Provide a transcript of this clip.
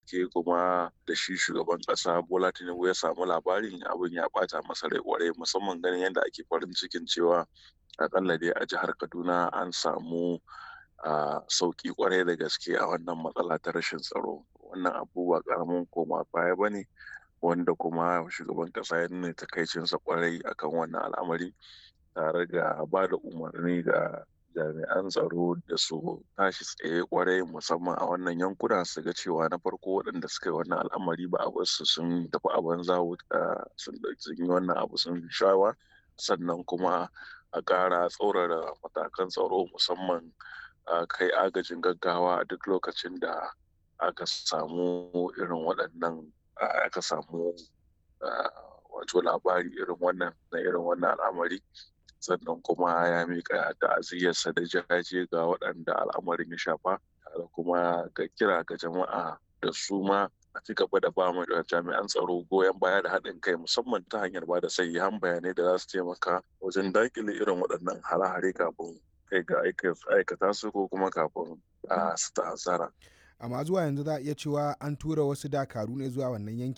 gaske kuma da shi shugaban ƙasa bola tinubu ya samu labarin abin ya ɓata masa rai kwarai musamman ganin yadda ake farin cikin cewa akalla dai a jihar kaduna an samu a sauki kwarai da gaske a wannan matsala ta rashin tsaro wannan abu ba karamin koma baya ba ne wanda kuma shugaban kasa ya nuna takaicinsa kwarai akan wannan al'amari tare da ba da umarni ga jami'an tsaro da su tashi tsaye kwarai musamman a wannan yankuna su ga cewa na farko waɗanda suka yi wannan al'amari ba a su sun tafi a banza sun yi wannan abu sun shawa sannan kuma a ƙara tsaurara matakan tsaro musamman kai agajin gaggawa a duk lokacin da aka samu irin waɗannan aka samu wato labari irin wannan na irin wannan al'amari sannan kuma ya miƙa ta'aziyyarsa da jaje ga waɗanda al'amarin ya shafa tare kuma ga kira ga jama'a da su ma a ci gaba da ba mu da jami'an tsaro goyon baya da haɗin kai musamman ta hanyar ba da sayyan bayanai da za su taimaka wajen daƙile irin waɗannan hare-hare kafin kai ga aikata su ko kuma kafin su ta'azzara. amma zuwa yanzu za a iya cewa an tura wasu dakaru ne zuwa wannan yanki